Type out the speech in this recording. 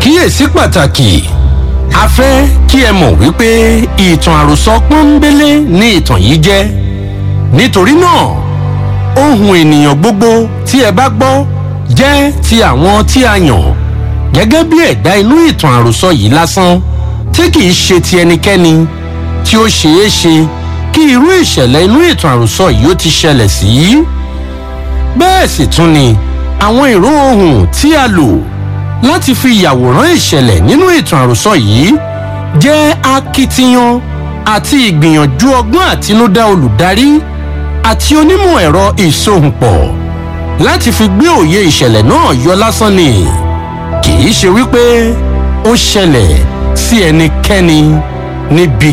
àkíyèsí pàtàkì a fẹ́ kí ẹ mọ̀ wípé ìtàn àròsọ pọ́nbélé ní ìtàn yìí jẹ́ nítorí náà ohun ènìyàn gbogbo tí ẹ bá gbọ́ jẹ́ ti àwọn tí a yàn gẹ́gẹ́ bí ẹ̀dá inú ìtàn àròsọ yìí lásán tí kìí ṣe ti ẹnikẹ́ni tí ó ṣeé ṣe kí irú ìṣẹ̀lẹ̀ inú ìtàn àròsọ yìí ó ti ṣẹlẹ̀ sí. bẹ́ẹ̀ sì tún ni àwọn ìró ohùn tí a lò láti fi yàwòrán ìṣẹ̀lẹ̀ nínú ìtàn àròsọ yìí jẹ́ akitiyan àti ìgbìyànjú ọgbọ́n àtinúdá olùdarí àti onímọ̀ ẹ̀rọ ìsohùnpọ̀ láti fi gbé òye ìṣẹ̀lẹ̀ náà yọ lásán ni kì í ṣe wípé ó ṣẹlẹ̀ sí ẹnikẹ́ni níbi